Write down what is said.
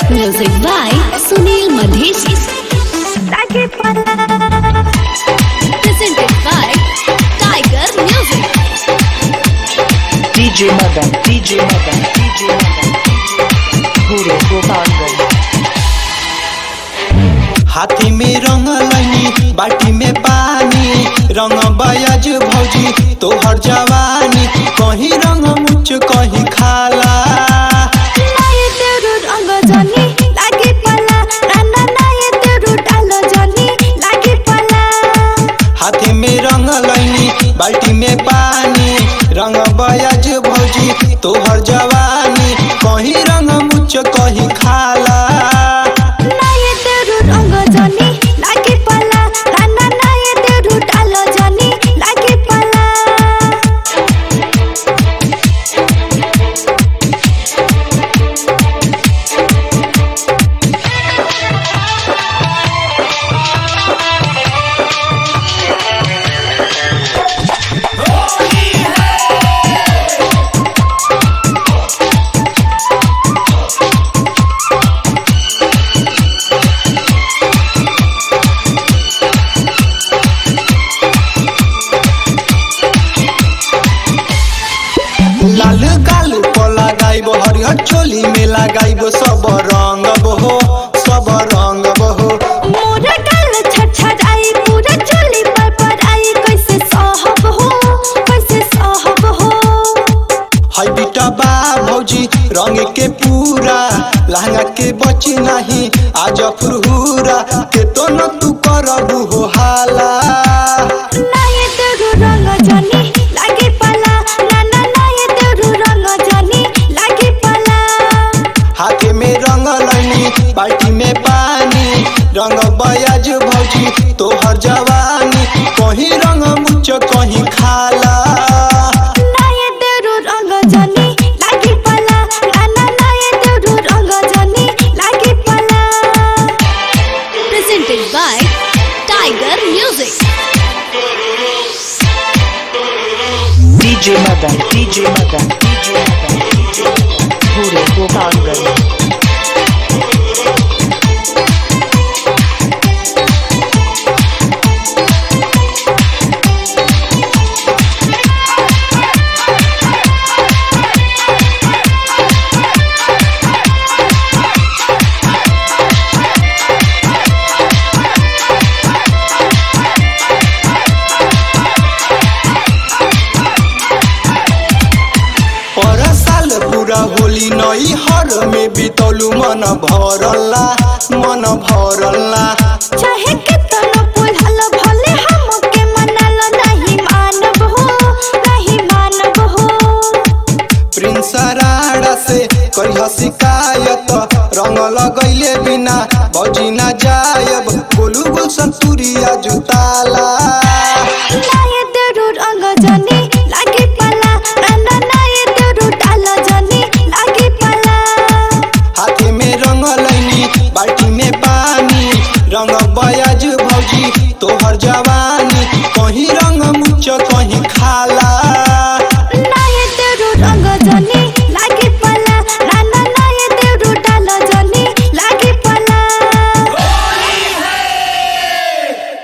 Music by Sunil Madheshi. Presented by Tiger Music. DJ Madan, DJ Madan, DJ Madan, Guru Gopalganj. हाथी में रंग लैनी बाटी में पानी रंग बयाज भौजी तोहर जवानी कहीं रंग मुच कहीं खाला हाथी में रंग लैनी बाल्टी में पानी रंग बयाज भौजी तोहर जवानी कहीं रंग मुच कहीं खाला लाल गाल पर लगाइब हरिहर चोली में लगाइब सब रंग बहो सब रंग बहो हाय बेटा बा भौजी रंग के पूरा लहंगा के बची नहीं आज फुरहुरा के तो न तू करबू हो हाला हाथे में रंग लैनी बाल्टी में पानी रंग बयाज भौजी तोहर जवानी कहीं रंग मुच कहीं खाला Presented by Tiger Music. DJ Madan, DJ Madan, DJ Madan, Guru Gopalganj. पर साल पूरा होली नई हर में बितौलू मन भरला मन भरला चाहे कितना पुलहल भले हमके मनल नहीं मानब हो नहीं मानब हो प्रिंस राड़ा से करिह शिकायत रंग लगैले बिना बजी ना जायब गोलू गुलशन तुरिया जुताला नाये तेरू रंग जनी लागी पला नाना नाये तेरू डाल जनी लागी पला हाथे में रंग लैनी बाल्टी में पानी रंग बयाज भौजी तोहर जवानी कहीं रंग मुच